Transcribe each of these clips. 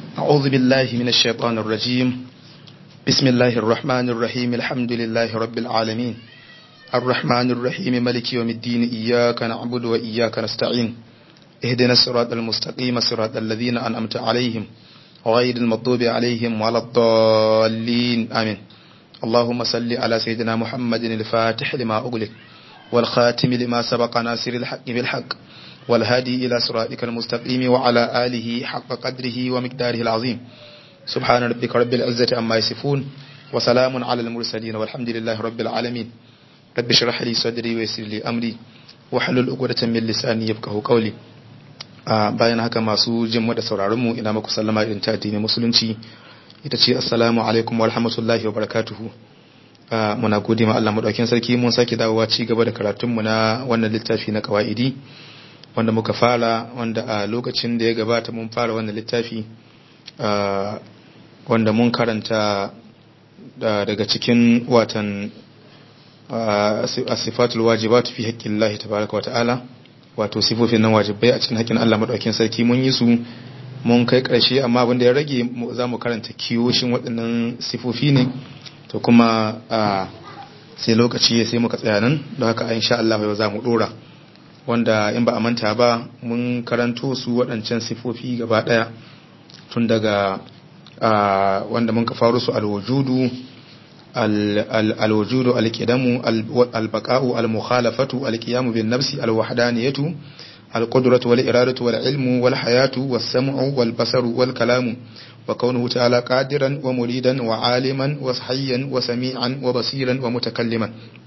أعوذ بالله من الشيطان الرجيم بسم الله الرحمن الرحيم الحمد لله رب العالمين الرحمن الرحيم ملك يوم الدين إياك نعبد وإياك نستعين اهدنا الصراط المستقيم صراط الذين أنعمت عليهم غير المغضوب عليهم ولا الضالين آمين اللهم صل على سيدنا محمد الفاتح لما أغلق والخاتم لما سبق ناصر الحق بالحق والهادي إلى صراطك المستقيم وعلى آله حق قدره ومقداره العظيم سبحان ربك رب العزة عما يصفون وسلام على المرسلين والحمد لله رب العالمين رب اشرح لي صدري ويسر لي أمري wahalul uqdatan min lisani yafqahu qawli bayan haka masu jin mu da sauraron mu ina muku sallama irin ta addinin musulunci ita ce assalamu alaikum wa rahmatullahi wa barakatuhu muna gode ma Allah madaukakin sarki mun sake dawowa ci gaba da karatun mu na wannan littafi na qawaidi wanda muka fara wanda a lokacin da ya gabata mun fara wannan littafi wanda mun karanta daga cikin watan asifatul wajibat fi haƙƙin Allah tabaraka wa ta'ala wato sifofin nan wajibai a cikin haƙƙin Allah madaukakin sarki mun yi su mun kai ƙarshe amma abin da ya rage za mu karanta kiyoshin waɗannan sifofi ne to kuma sai lokaci ya sai muka tsaya nan don haka insha Allah yau za mu dora wanda in ba a manta ba mun karanto su waɗancan sifofi gaba ɗaya tun daga wanda mun ka faru su alwujudu الوجود القدم البقاء المخالفة القيام بالنفس الوحدانية القدرة والإرادة والعلم والحياة والسمع والبصر والكلام وكونه تعالى قادرا ومريدا وعالما وصحيا وسميعا وبصيرا ومتكلما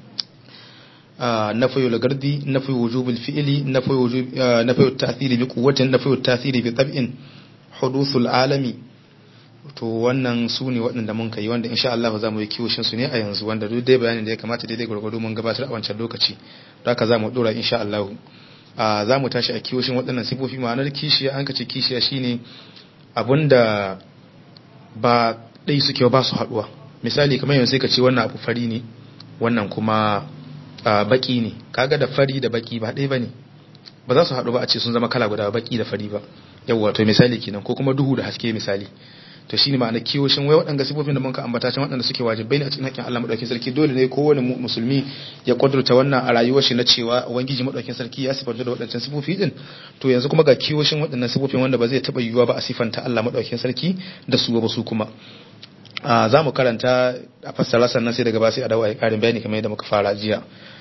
نفي الغرد نفي وجوب الفعل نفي, وجوب نفي التأثير بقوة نفي التأثير بطبع حدوث العالم to wannan su ne waɗanda mun kai wanda insha Allah za mu yi kiwoshin su ne a yanzu wanda duk dai bayanin da ya kamata daidai gwargwado mun gabatar a wancan lokaci don haka za mu dora insha Allah a za mu tashi a kiwoshin waɗannan sifofi ma'anar kishiya an ka ce kishiya shine abinda ba ɗai suke ba su haɗuwa misali kamar yanzu sai ka ce wannan abu fari ne wannan kuma baki ne kaga da fari da baki ba ɗaya bane ba za su haɗu ba a ce sun zama kala guda baki da fari ba yawwa to misali kenan ko kuma duhu da haske misali to shine ma'ana kiyoshin wai waɗanda sifofin da muka ambata can waɗanda suke wajibai ne a cikin haƙƙin Allah madaukakin sarki dole ne kowane musulmi ya kudurta wannan a rayuwar shi na cewa ubangiji madaukakin sarki ya sifanta da waɗancan sifofi din to yanzu kuma ga kiyoshin waɗannan sifofin wanda ba zai taɓa yiwuwa ba a sifanta Allah madaukakin sarki da su ba su kuma za mu karanta a fassara sannan sai daga ba sai a dawo a yi ƙarin bayani kamar yadda muka fara jiya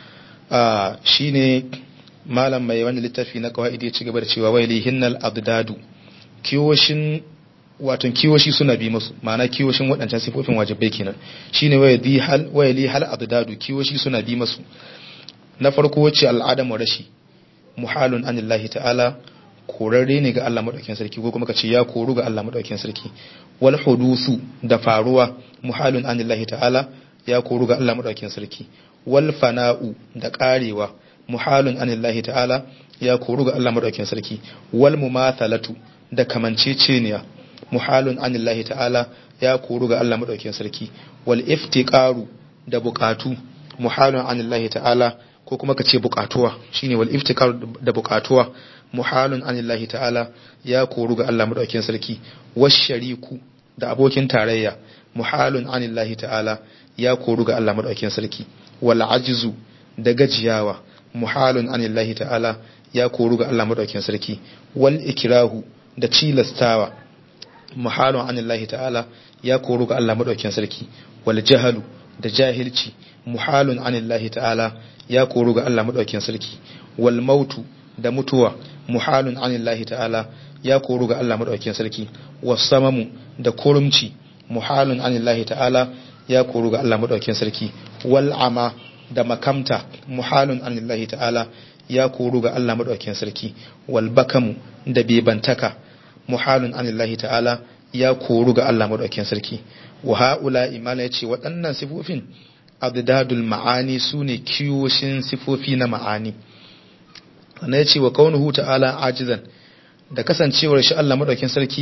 shine malam mai wani littafi na kawai ya ci gaba da cewa wai lihinnal abdadu kiyoshin wato kiwoshi suna bi musu ma'ana kiwoshin waɗancan sifofin wajibai kenan shine waya di hal waya li hal abdadu kiwoshi suna bi musu na farko wace al'adamu rashi muhalun anillahi ta'ala korarre ne ga Allah madaukakin sarki ko kuma kace ya koru ga Allah madaukakin sarki wal hudusu da faruwa muhalun anillahi ta'ala ya koru ga Allah madaukakin sarki wal fana'u da karewa muhalun anillahi ta'ala ya koru ga Allah madaukakin sarki wal mumathalatu da kamanceceniya muhalun anillahi ta'ala ya koru ga Allah madaukakin sarki wal iftiqaru da bukatu muhalun anillahi ta'ala ko kuma kace bukatuwa shine wal iftiqaru da bukatuwa muhalun anillahi ta'ala ya koru ga Allah madaukakin sarki wash shariku da abokin tarayya muhalun anillahi ta'ala ya koru ga Allah madaukakin sarki wal ajzu da gajiyawa muhalun anillahi ta'ala ya koru ga Allah madaukakin sarki wal ikrahu da cilastawa muhalun anillahi ta'ala ya koru ga Allah madaukakin sarki wal jahalu da jahilci muhalun anillahi ta'ala ya koru ga Allah madaukakin sarki wal mautu da mutuwa muhalun anillahi ta'ala ya koru ga Allah madaukakin sarki was samamu da kurumci muhalun anillahi ta'ala ya koru ga Allah madaukakin sarki wal ama da makamta muhalun anillahi ta'ala ya koru ga Allah madaukakin sarki wal bakamu da bebantaka muhalun anillahi ta'ala ya koru ga Allah madaukakin sarki wa haula imana yace waɗannan sifofin adadul ma'ani sune kiyoshin sifofi na ma'ani sannan yace wa kaunuhu ta'ala ajizan da kasancewar shi Allah madaukakin sarki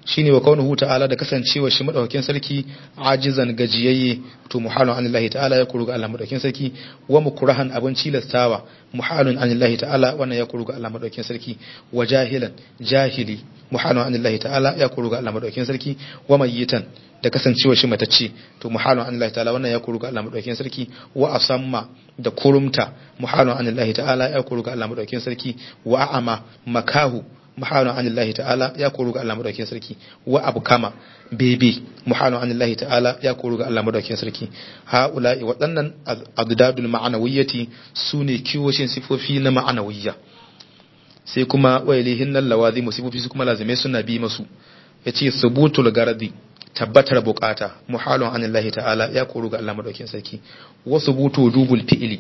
shine wa kaunuhu ta'ala da kasancewa shi madaukakin sarki ajizan gajiyayye to muhalun anillahi ta'ala ya kuru ga Allah madaukakin sarki wa mukrahan abun cilastawa muhalun anillahi ta'ala wannan ya kuru ga Allah madaukakin sarki wa jahilan jahili muhalun anillahi ta'ala ya kuru ga Allah madaukakin sarki wa mayyitan da kasancewa shi matacce to muhalun anillahi ta'ala wannan ya kuru ga Allah madaukakin sarki wa asamma da kurumta muhalun anillahi ta'ala ya kuru ga Allah madaukakin sarki wa a'ama makahu muhalun anillahi ta'ala ya koru ga Allah madaukakin sarki wa abu kama bebe muhalun anillahi ta'ala ya koru ga Allah madaukakin sarki haula'i waɗannan adadul ma'anawiyyati sune kiwoshin sifofi na ma'anawiyya sai kuma wailihin nan lawazi sifofi su kuma lazime suna bi masu yace subutul garadi tabbatar bukata muhalun anillahi ta'ala ya koru ga Allah madaukakin sarki wa subutu wujubul fi'li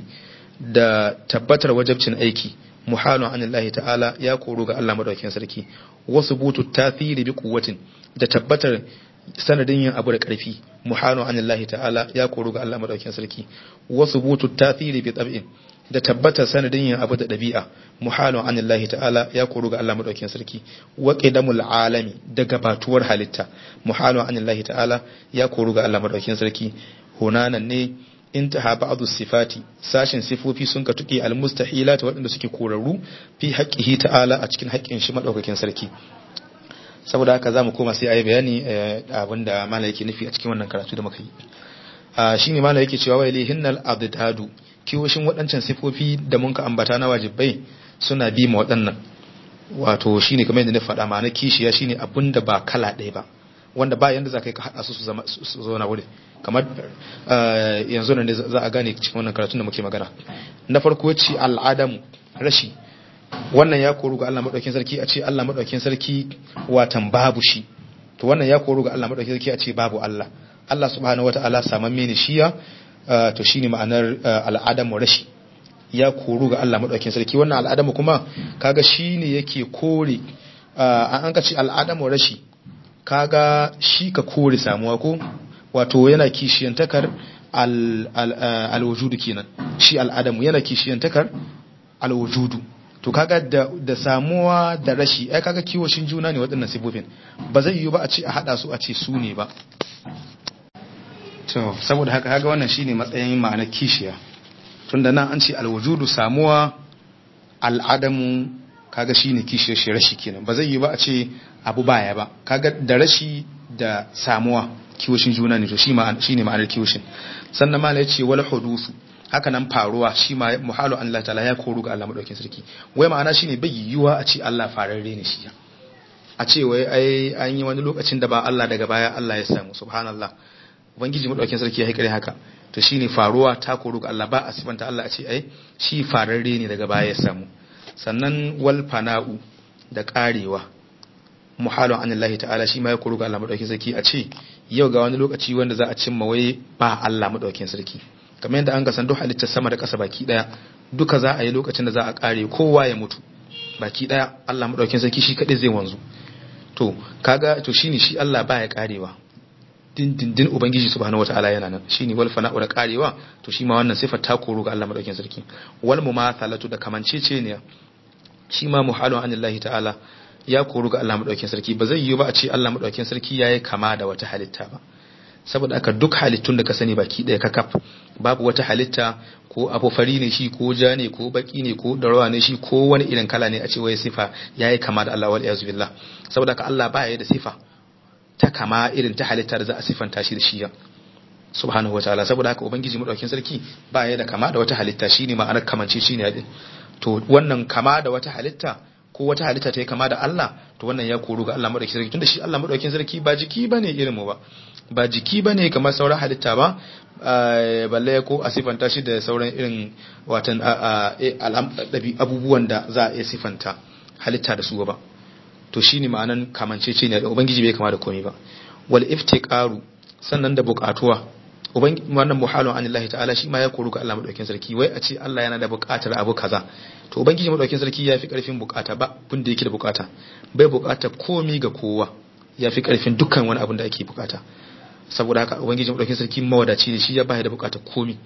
da tabbatar wajabcin aiki muhalun anillahi ta'ala ya koro ga Allah madaukakin sarki wasu butu tasiri bi kuwatin da tabbatar sanadin yin abu da karfi muhalun anillahi ta'ala ya koro ga Allah madaukakin sarki wasu butu tasiri bi tab'in da tabbatar sanadin yin abu da dabi'a muhalun anillahi ta'ala ya koro ga Allah madaukakin sarki wa qidamul alami da gabatuwar halitta muhalun anillahi ta'ala ya koro ga Allah madaukakin sarki hunanan ne intaha ba'dhu sifati sashin sifofi sun ka tuke almustahilat waɗanda suke korarru fi haqqihi ta'ala a cikin haƙƙin shi madaukakin sarki saboda haka zamu koma sai ayi bayani abinda malai yake nufi a cikin wannan karatu da muka yi shine malai yake cewa wa ilahinnal adadu kiwoshin waɗancan sifofi da mun ka ambata na wajibai suna bi ma waɗannan wato shine kamar yadda na faɗa ma na kishiya shine abinda ba kala ɗaya ba wanda ba yanda za ka yi ka haɗa su su zauna wuri kamar yanzu nan za a gane cikin wannan karatun da muke magana na farko ce al'adamu rashi wannan ya koru ga Allah madaukakin sarki a ce Allah madaukakin sarki watan babu shi to wannan ya koru ga Allah madaukakin sarki a ce babu Allah Allah subhanahu wataala samamme ne shiya to shine ma'anar al'adamu rashi ya koru ga Allah madaukakin sarki wannan al'adamu kuma kaga shine yake kore an ka ce al'adamu rashi kaga shi ka kore samuwa ko wato yana kishiyantakar alwujudu kenan shi al'adamu yana kishiyantakar alwujudu to kaga da, da samuwa da rashi ai kaga kiwoshin juna ne waɗannan sifofin ba zai yiwu ba a ce a haɗa su a ce su ne ba to saboda haka kaga wannan shine matsayin ma'anar kishiya tunda nan an ce alwujudu samuwa al'adamu kaga shine kishiyar shi rashi kenan ba zai yiwu ba a ce abu baya ba kaga da rashi da samuwa kiwoshin juna ne to shi ne ma'anar kiwoshin sannan ma ya ce wal hudusu haka nan faruwa shi ma muhalu Allah ta'ala ya koru ga Allah madaukakin sarki wai ma'ana shine bai yiwuwa a ce Allah fararre ne shi a ce wai ai an yi wani lokacin da ba Allah daga baya Allah ya samu subhanallah ubangiji madaukakin sarki ya haikare haka to shine faruwa ta koru ga Allah ba a sifanta Allah a ce ai shi fararre ne daga baya ya samu sannan wal fana'u da karewa muhalun an Allah ta'ala shi ma ya kuru ga Allah madaukakin sarki a ce yau ga wani lokaci wanda za a cimma wai ba Allah madaukakin sarki kamar yadda an ga san duk halittar sama da ƙasa baki daya duka za a yi lokacin da za a kare kowa ya mutu baki daya Allah madaukakin sarki shi kadai zai wanzu to kaga to shine shi Allah ba ya karewa din din din ubangiji subhanahu wataala yana nan shine wal fana'u da karewa to shi ma wannan sifar ta koru ga Allah madaukakin sarki wal mumathalatu da kamancece ne shi ma muhalun anillahi ta'ala ya koru ga Allah madaukakin sarki ba zai yiwu ba a ce Allah madaukakin sarki yayi kama da wata halitta ba saboda aka duk halittun da ka sani baki daya kakaf babu wata halitta ko abu fari ne shi ko ja ne ko baki ne ko darawa ne shi ko wani irin kala ne a ce wai sifa yayi kama da Allah wal iyaz billah saboda aka Allah ba ya da sifa ta kama irin ta halitta da za a sifanta shi da shi subhanahu wataala saboda haka ubangiji madaukakin sarki ba ya da kama da wata halitta shine ma'anar kamance shine din to wannan kama da wata halitta ko wata halitta ta yi kama da Allah to wannan ya koru ga Allah madaukakin sarki tunda shi Allah madaukakin sarki ba jiki bane irin mu ba ba jiki bane kamar sauran halitta ba balle ko a sifanta shi da sauran irin watan abubuwan da za a iya sifanta halitta da su ba to shine ma'anan kamancece ne da ubangiji bai kama da komai ba wal iftiqaru sannan da buƙatuwa wannan muhalun an Allah ta'ala shi ma ya koru ga Allah madaukakin sarki wai a ce Allah yana da buƙatar abu kaza to ubangiji madaukakin sarki ya fi ƙarfin buƙata ba abin da yake da buƙata bai buƙata komi ga kowa ya fi ƙarfin dukkan wani abin da ake buƙata saboda haka ubangiji madaukakin sarki mawadaci ne shi ya ba da buƙatar komi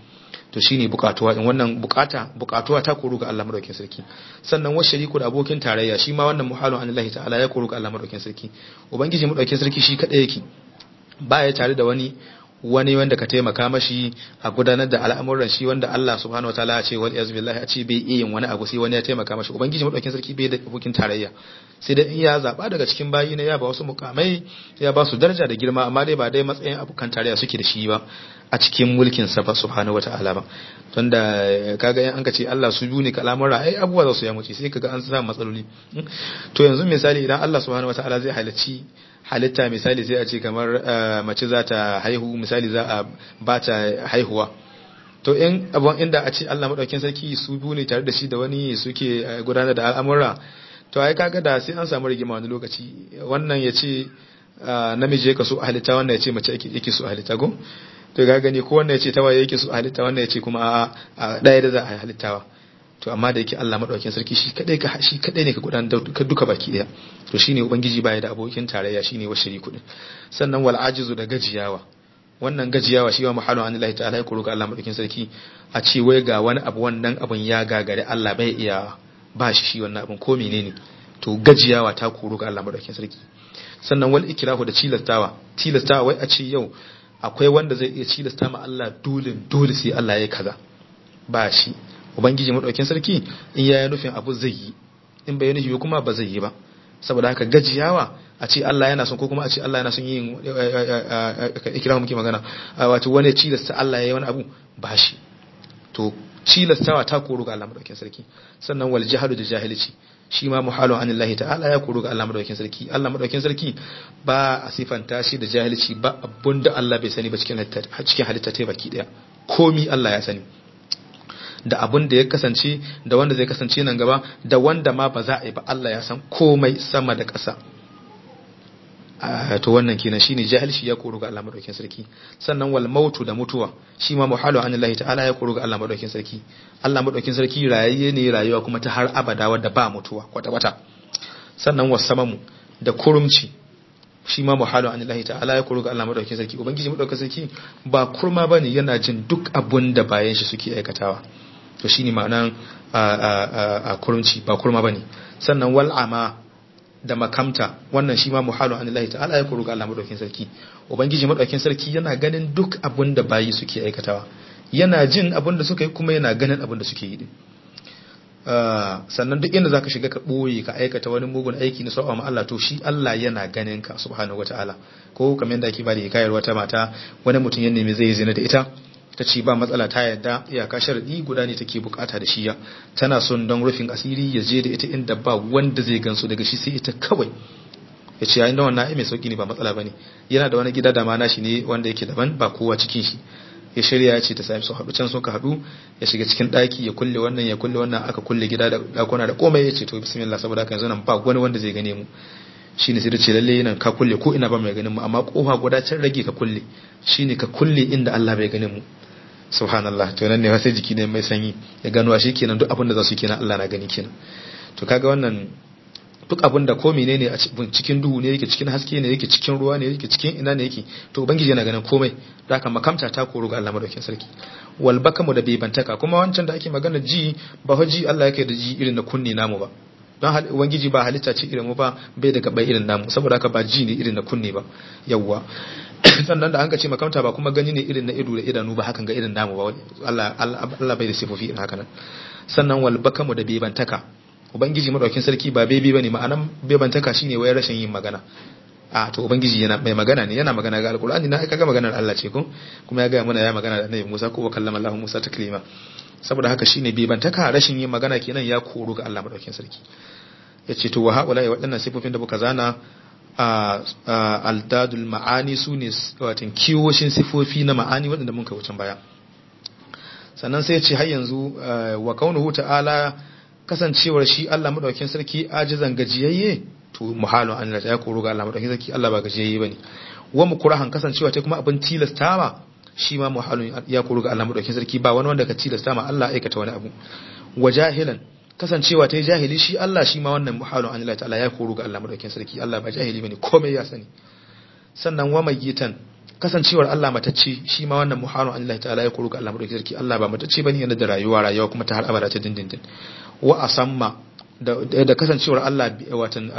to shine bukatuwa in wannan bukata bukatuwa ta koru ga Allah madaukakin sarki sannan wa shariku da abokin tarayya shi ma wannan muhalun anillahi ta'ala ya koru ga Allah madaukakin sarki ubangiji madaukakin sarki shi kadai yake baya tare da wani wani wanda ka taimaka mashi a gudanar da al'amuran shi wanda Allah subhanahu wataala ya ce wal iyaz billahi a ce bai iya yin wani abu sai wani ya taimaka mashi ubangiji madaukakin sarki bai da abokin tarayya sai dai in ya zaba daga cikin bayi ne ya ba wasu mukamai ya ba su daraja da girma amma dai ba dai matsayin abokan tarayya suke da shi ba a cikin mulkin sa ba subhanahu wataala ba tunda kaga yan an ka ce Allah su biyu ne kalamar ai abubuwa za su ya muce sai kaga an samu matsaloli to yanzu misali idan Allah subhanahu wataala zai halarci halitta misali sai a ce kamar mace za ta haihu misali za a ba ta haihuwa to in abun inda a ce Allah madaukakin sarki su biyu ne tare da shi da wani suke gudanar da al'amura to ai kaga da sai an samu rigima wani lokaci wannan ya ce namiji yake so a halitta wannan ya ce mace yake so a halitta go to ga gani ko wannan ya ce tawaye yake so a halitta wannan ya ce kuma a ɗaya da za a halittawa to amma da yake Allah madaukakin sarki shi kadai ka shi kadai ne ka gudanar da duka baki daya to shine ubangiji baya da abokin tarayya shine wa shariku din sannan wal ajizu da gajiyawa wannan gajiyawa shi wa muhalu an Allah ta'ala ya kuru ga Allah madaukakin sarki a ce wai ga wani abu wannan abun ya gagare Allah bai iya ba shi shi wannan abun ko menene to gajiyawa ta kuru ga Allah madaukakin sarki sannan wal ikrahu da tilastawa tilastawa wai a ce yau akwai wanda zai iya tilasta ma Allah dole dole sai Allah ya yi kaza ba shi ubangiji madaukakin sarki in ya yi nufin abu zai yi in bai nufi kuma ba zai yi ba saboda haka gajiyawa a ce Allah yana son ko kuma a ce Allah yana son yin ikirahu muke magana wato wani cilasta Allah ya yi wani abu ba shi to cilastawa ta koru ga Allah madaukakin sarki sannan wal jahadu da jahilci shi ma muhalu anillahi ta'ala ya koru ga Allah madaukakin sarki Allah madaukakin sarki ba a sifanta shi da jahilci ba abunda Allah bai sani ba cikin halitta cikin halitta ta baki daya komi Allah ya sani da abun da ya kasance da wanda zai kasance nan gaba da wanda ma ba za a yi ba Allah ya san komai sama da ƙasa to wannan kenan shine jahilci ya koru ga Allah madaukakin sarki sannan wal mautu da mutuwa shi ma muhalu an Allah ta'ala ya koru ga Allah madaukakin sarki Allah madaukakin sarki rayayye ne rayuwa kuma ta har abada wadda ba mutuwa kwata kwata sannan wasamamu da kurumci shi ma muhalu an Allah ta'ala ya koru ga Allah madaukakin sarki ubangiji madaukakin sarki ba kurma bane yana jin duk abun da bayan shi suke aikatawa to shine ma'anan a kurumci ba kurma bane sannan wal ama da makamta wannan shi ma muhalu an Allah ta'ala ya koru ga Allah madaukakin sarki ubangiji madaukakin sarki yana ganin duk abun da bayi suke aikatawa yana jin abun da suka yi kuma yana ganin abun da suke yi din sannan duk inda zaka shiga ka boye ka aikata wani mugun aiki na sa'a ma Allah to shi Allah yana ganin ka subhanahu wataala ko kamar yadda ake bada hikayar wata mata wani mutum ya nemi zai zina da ita ta ce ba matsala ta yadda iyaka sharadi guda ne take bukata da shi ya tana son don rufin asiri ya je da ita inda ba wanda zai gansu daga shi sai ita kawai ya ce yayin da wannan ai mai sauki ne ba matsala bane yana da wani gida da ma nashi ne wanda yake daban ba kowa cikin shi ya shirya ya ce ta sami su haɗu can suka haɗu ya shiga cikin ɗaki ya kulle wannan ya kulle wannan aka kulle gida da ɗakuna da komai ya ce to bismillah saboda haka yanzu nan ba wani wanda zai gane mu shine sai da ce lalle nan ka kulle ko ina ba mai ganin mu amma kofa guda can rage ka kulle shine ka kulle inda Allah bai ganin mu subhanallah to nan ne sai jiki ne mai sanyi ya gano shi kenan duk abin da za su kenan Allah na gani kenan to kaga wannan duk abin da ko menene a cikin duhu ne yake cikin haske ne yake cikin ruwa ne yake cikin ina ne yake to ubangiji yana ganin komai da haka makamta ta koro ga Allah madaukakin sarki wal bakamu da bebantaka kuma wancan da ake magana ji ba haji Allah yake da ji irin na kunni namu ba don ubangiji ba halitta ce irin mu ba bai da gabai irin namu saboda haka ba ji ne irin na kunni ba yawwa sannan da an ce makamta ba kuma gani ne irin na ido da idanu ba hakan ga irin namu ba Allah Allah bai da sifofi irin haka nan sannan wal bakamu da bebantaka ubangiji madaukin sarki ba bebi bane ma'anan bebantaka shine wai rashin yin magana a to ubangiji yana mai magana ne yana magana ga alqur'ani na kaga maganar Allah ce ko kuma ya ga mana ya magana da annabi Musa ko kallama Allah Musa taklima saboda haka shine bebantaka rashin yin magana kenan ya koro ga Allah madaukin sarki yace to wa haula ya waɗannan sifofin da muka zana aldadul ma'ani su ne watan kiwoshin sifofi na ma'ani waɗanda mun kai wucin baya sannan sai ce har yanzu wa kaunuhu ta'ala kasancewar shi Allah madaukakin sarki ajizan gajiyayye to muhalun an da ya koro ga Allah madaukakin sarki Allah ba gajiyayye bane wa mukurahan kasancewa ta kuma abin tilastawa shi ma muhalun ya koro ga Allah madaukakin sarki ba wani wanda ka tilasta ma Allah aikata wani abu wa jahilan kasancewa ta yi jahili shi Allah shi ma wannan muhalun an ta'ala ya koro ga Allah madaukakin sarki Allah ba jahili bane komai ya sani sannan wa mayitan kasancewar Allah matacce shi ma wannan muharram an Allah ta'ala ya kuru ga Allah madaukakin sarki Allah ba matacce bane yana da rayuwa rayuwa kuma ta har abada ta dindindin wa asamma da da kasancewar Allah watan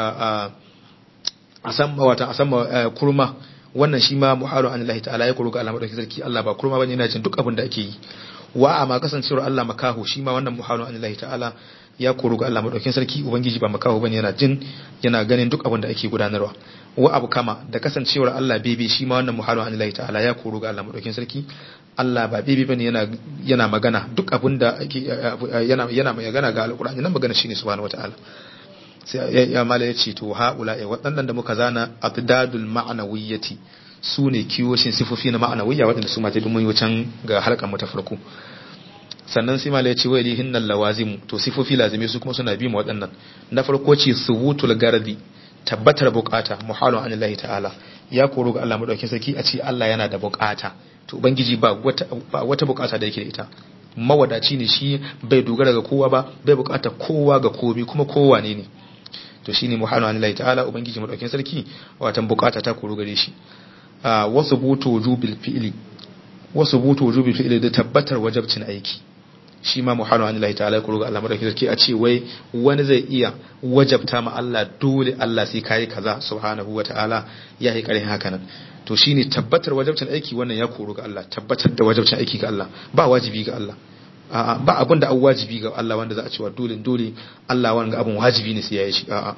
asamma watan asamma kurma wannan shi ma muharram an Allah ta'ala ya kuru ga Allah madaukakin sarki Allah ba kurma bane yana jin duk abin da ake yi wa amma kasancewar Allah makahu shi ma wannan muharram an Allah ta'ala ya koro ga Allah madaukakin sarki ubangiji ba makaho bane yana jin yana ganin duk abin da ake gudanarwa wa abu kama da kasancewar Allah bebe shi ma wannan muhalu an Allah ta'ala ya koro ga Allah madaukakin sarki Allah ba bebe bane yana yana magana duk abin da ake yana yana magana ga alqur'ani nan magana shine subhanahu wataala sai ya mala ya ce to haula ya waɗannan da muka zana atdadul ma'nawiyyati su ne kiyoshin sifofi na ma'anawiyya waɗanda su ma ta dumin wucan ga halkan mu ta farko sannan sai mala ya ce wai lihin nan lawazimu to sifofi lazimi su kuma suna bi mu waɗannan na farko ce subutul gardi tabbatar bukata muhalun an Allah ta'ala ya koro ga Allah madaukakin sarki a ce Allah yana da bukata to ubangiji ba wata ba wata bukata da yake da ita mawadaci ne shi bai dogara ga kowa ba bai bukata kowa ga komi kuma kowa ne ne to shine muhalun an Allah ta'ala ubangiji madaukakin sarki watan bukata ta koro gare shi wasu butu wujubil fi'li wasu butu wujubil fi'li da tabbatar wajabcin aiki shi ma muhalu an Allah ta'ala ku roga Allah madauki sarki a ce wai wani zai iya wajabta ma Allah dole Allah sai kai kaza subhanahu wa ta'ala ya yi karin haka nan to shine tabbatar wajabcin aiki wannan ya koro ga Allah tabbatar da wajabcin aiki ga Allah ba wajibi ga Allah a'a ba abin da an wajibi ga Allah wanda za a cewa dole dole Allah wanga abin wajibi ne sai ya yi shi a'a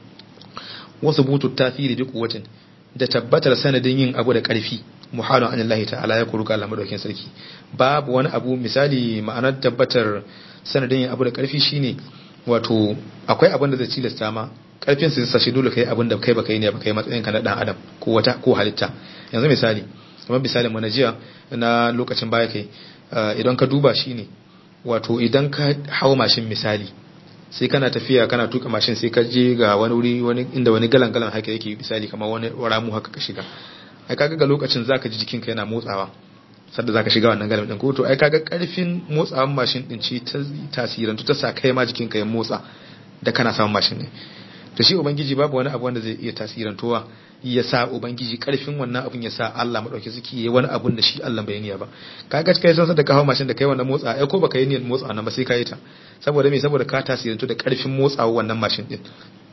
wasu butu tafiri bi quwwatin da tabbatar sanadin yin abu da ƙarfi muhalun an Allah ta'ala ya kuruka Allah madaukakin sarki babu wani abu misali ma'anar tabbatar sanadin yin abu da ƙarfi shine wato akwai abin da zai cilasta ma ƙarfin su sashi dole kai abin da kai baka yi ne baka yi matsayin ka na dan adam ko wata ko halitta yanzu misali kamar misalin mu na jiya na lokacin baya kai idan ka duba shine wato idan ka hawo mashin misali sai kana tafiya kana tuka mashin sai ka je ga wani wuri wani inda wani galan galan haka yake misali kamar wani ramu haka ka shiga ai kaga ga lokacin zaka ji jikinka yana motsawa sadda zaka shiga wannan galan din ko to ai kaga karfin motsawan mashin din ce ta tasirin ta sa kai ma jikinka ya motsa da kana samun mashin ne to shi ubangiji babu wani abu wanda zai iya tasirantowa ya sa ubangiji karfin wannan abun ya sa Allah madauki suke yi wani abun da shi Allah bai niyya ba kaga kai san da ka hawo mashin da kai wannan motsa ai ko baka yi niyyar motsa nan ba sai ka yi ta saboda me saboda ka tasirantu da karfin motsawa wannan mashin din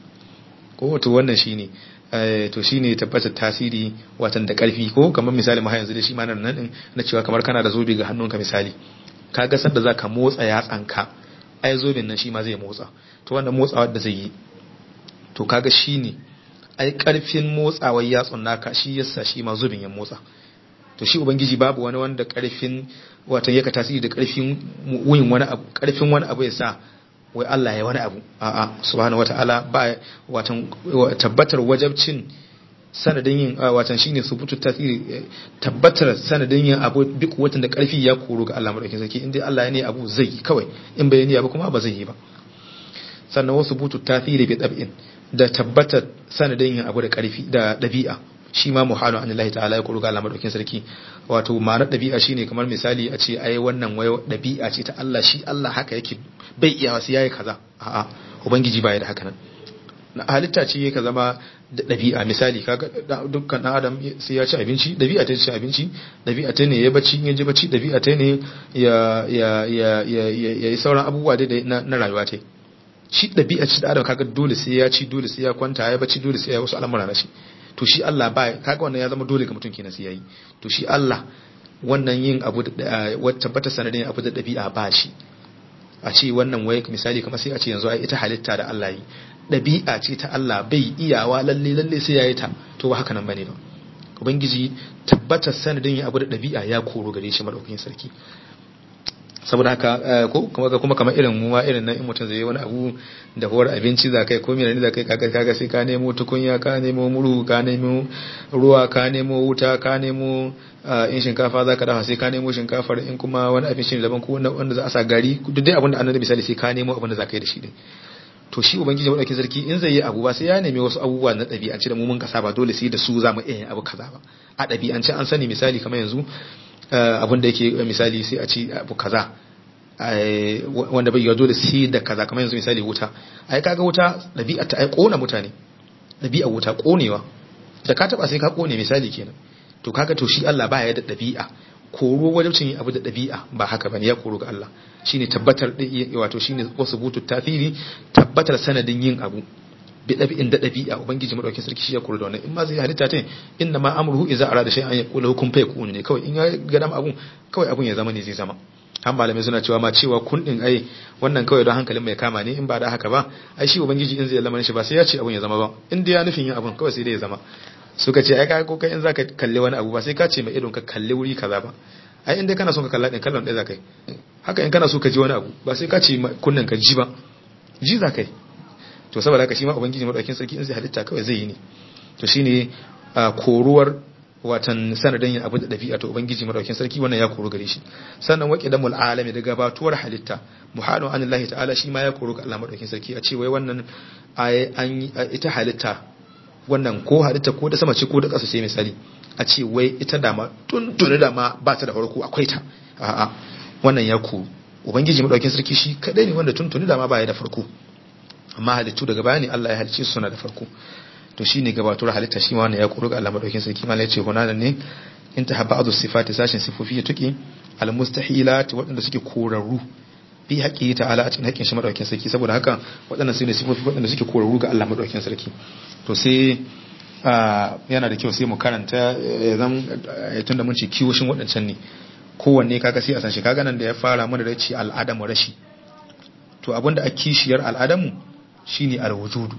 ko to wannan shine to shine tabbatar tasiri watan da karfi ko kamar misali ma yanzu da shi ma nan din na cewa kamar kana da zobe ga hannunka misali kaga sanda zaka motsa yatsanka ai zobin nan shi ma zai motsa to wannan motsawa da zai yi to kaga shine ai karfin motsawar yatsun naka shi yasa shi ma zubin ya motsa to shi ubangiji babu wani wanda karfin watan yaka tasiri da karfin wuyin wani abu karfin wani abu ya sa wai Allah ya wani abu a'a subhanahu wataala ba watan tabbatar wajabcin sanadin yin watan shine subutu tasiri tabbatar sanadin yin abu duk watan da karfi ya koro ga Allah madaukakin sarki inda Allah ya ne abu zai kawai in bai ne abu kuma ba zai yi ba sannan wasu butu tasiri bi dab'in da tabbatar sanadin yin abu da karfi da dabi'a shi ma muhalu an Allah ta'ala ya kuru ga Allah madaukakin sarki wato ma'anar dabi'a shine kamar misali a ce ai wannan wayo dabi'a ce ta Allah shi Allah haka yake bai iya wasu yayi kaza a'a ubangiji baya da haka nan halitta ce yake zama da dabi'a misali kaga dukkan dan adam sai ya ci abinci dabi'a ta ci abinci dabi'a ta ne ya bacci in ya ji bacci dabi'a ta ne ya ya ya ya yi sauran abubuwa dai na rayuwa ta shi dabi'a ce da adam kaga dole sai ya ci dole sai ya kwanta ya bacci dole sai ya wasu al'amura na shi to shi Allah ba kaga wannan ya zama dole ga mutum kenan sai yayi to shi Allah wannan yin abu da tabbata sanadin abu da dabi'a ba shi a ce wannan wai misali kamar sai a ce yanzu ai ita halitta da Allah yi dabi'a ce ta Allah bai iyawa lalle lalle sai yayi ta to ba haka nan bane ba ubangiji tabbatar sanadin yin abu da dabi'a ya koro gare shi madaukakin sarki saboda haka ko kuma kuma kamar irin mu ma irin nan in mutum zai yi wani abu da huwar abinci za kai ko menene za kai kaga kaga sai ka nemo tukunya ka nemo muru ka nemo ruwa ka nemo wuta ka nemo in shinkafa za ka dafa sai ka nemo shinkafar in kuma wani abinci ne daban ko wanda za a sa gari duk dai abin da annabi misali sai ka nemo abin da za ka yi da shi ne to shi ubangiji madaukakin sarki in zai yi abu ba sai ya nemi wasu abubuwa na ɗabi'ance da mu mun kasa ba dole sai da su za mu iya abu kaza ba a ɗabi'ance an sani misali kamar yanzu abin da yake misali sai a ci abu kaza wanda bai dole sai da kaza kamar yanzu misali wuta ai kaga wuta dabi'a ta ai kona mutane dabi'a wuta konewa da ka taba sai ka kone misali kenan to kaga to shi Allah baya da dabi'a koro wajibcin yin abu da dabi'a ba haka bane ya koro ga Allah shine tabbatar wato shine wasu butu tafiri tabbatar sanadin yin abu bi dabi'in da dabi'a ubangiji madaukakin sarki shi ya koro da wannan in ma zai halitta ta inna ma amruhu idza arada shay'an yaqulu hukum fa yakun ne kawai in ya ga dama abun kawai abun ya zama ne zai zama an malamai suna cewa ma cewa kun din ai wannan kawai don hankalin mai kama ne in ba da haka ba ai shi ubangiji in zai lamarin shi ba sai ya ce abun ya zama ba in dai ya nufin yin abun kawai sai dai ya zama suka ce ai ka ko kai in zaka kalle wani abu ba sai ka ce mai idon ka kalle wuri kaza ba ai in dai kana son ka kalla din kallon ɗaya zaka yi haka in kana so ka ji wani abu ba sai ka ce kunnen ka ji ba ji zaka yi to saboda haka shi ma ubangiji madaukakin sarki in zai halitta kawai zai yi ne to shine koruwar watan sanadin yin abu da dabi'a to ubangiji madaukakin sarki wannan ya koru gare shi sannan waqi damul alami da gabatuwar halitta muhalu anillahi ta'ala shi ma ya koru ga Allah madaukakin sarki a ce wai wannan an ita halitta wannan ko halitta ko da sama ce ko da ƙasa ce misali a ce wai ita dama tuntuni dama ba ta da farko akwai ta a'a wannan ya koru ubangiji madaukakin sarki shi kadai ne wanda tuntuni dama ba ya da farko amma halittu daga baya ne Allah ya halicce su suna da farko to shine gabatuwar halitta shi ma wannan ya kuru ga Allah madaukakin sarki ma yace hunanan ne in ta haba azu sifati sashin sifofi ya tuki al mustahilat waɗanda suke korarru bi haƙi ta'ala a cikin haƙin shi madaukakin sarki saboda haka waɗannan su ne sifofi waɗanda suke korarru ga Allah madaukakin sarki to sai yana da kyau sai mu karanta zan tunda mun ce kiwoshin waɗancan ne kowanne kaga sai a san shi kaga nan da ya fara mana da ce al'adamu rashi to abinda a kishiyar al'adamu shine alwujudu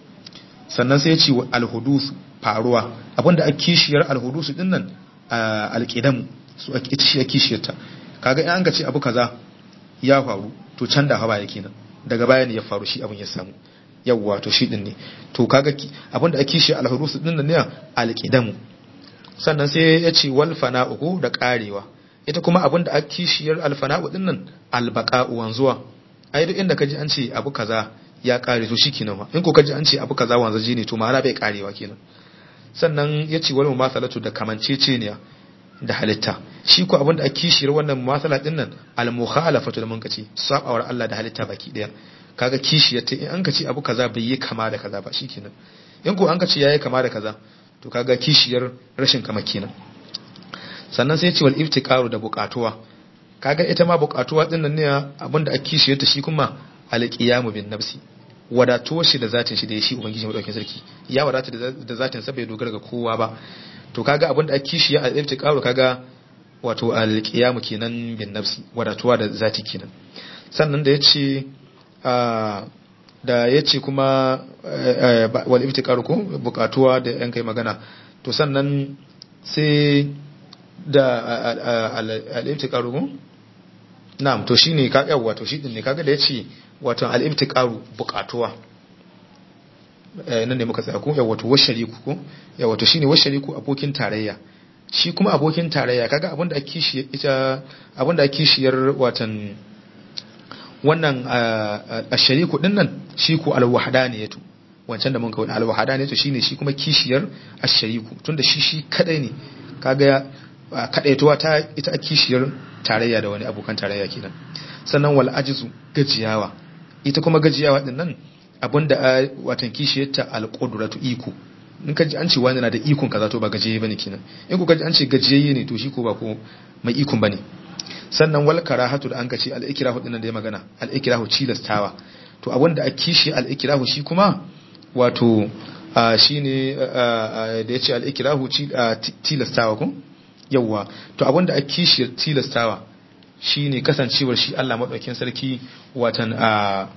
sannan sai ya ce alhudus faruwa abinda a kishiyar alhudus din nan alqidamu su ita shi a kishiyarta kaga in an ga ce abu kaza ya faru to can da hawa yake nan daga baya ne ya faru shi abin ya samu yawwa to shi din ne to kaga abinda a kishiyar alhudus din nan ne alqidamu sannan sai ya ce wal fana'u da karewa ita kuma abinda a kishiyar alfana'u din nan albaqa'u wanzuwa ai duk inda kaji an ce abu kaza ya kare to shi kenan in ko kaji an ce abu kaza wanzaje ne to ma'ana bai karewa kenan sannan ya ce wal mumathalatu da kamanceceniya da halitta shi ko abinda a kishiyar wannan mumathala din nan al mukhalafatu da mun kace sabawar Allah da halitta baki daya kaga kishiyar ta in an kace abu kaza bai yi kama da kaza ba shikenan in ko an kace yayi kama da kaza to kaga kishiyar rashin kama kenan sannan sai ya ce wal iftiqaru da buƙatuwa kaga ita ma buƙatuwa din nan ne abinda a kishiyar ta shi kuma alqiyamu bin nafsi wadatuwar shi da zatin shi da shi ubangiji madaukakin sarki ya wadata da zatin sa bai dogara ga kowa ba to kaga abinda a kishiya a iftiqaru kaga wato alqiyamu kenan bin nafsi wadatuwa da zati kenan sannan da yace da yace kuma wal iftiqaru ko buƙatuwa da yan kai magana to sannan sai da al-iftiqaru ko na'am to shine ka yawa to shi din ne kaga da yace wato al-ibtiqaru buƙatuwa eh nan ne muka tsaya ko yawa to washariku ko yawa to shine washariku abokin tarayya shi kuma abokin tarayya kaga abinda ake kishi ita abinda ake kishiyar watan wannan ashariku din nan shi ko al-wahdaniyatu wancan da mun ga al-wahdaniyatu shine shi kuma kishiyar ashariku tunda shi shi kadai ne kaga kadaituwa ta ita kishiyar tarayya da wani abokan tarayya kenan sannan wal ajizu gajiyawa ita kuma gajiyawa din nan abinda watan kishiyarta al qudratu iko in ka ji an ce wani na da ikon kaza to ba gajiye bane kenan in ku ka ji an ce gajiyayye ne to shi ko ba ko mai ikon bane sannan wal karahatu da an ka ce al ikrahu din nan da ya magana al ikrahu cilastawa to abinda a kishi al ikrahu shi kuma wato shine da ya ce al ikrahu tilastawa ko yawwa to abinda a kishiyar tilastawa shine kasancewar shi Allah madaukakin sarki watan a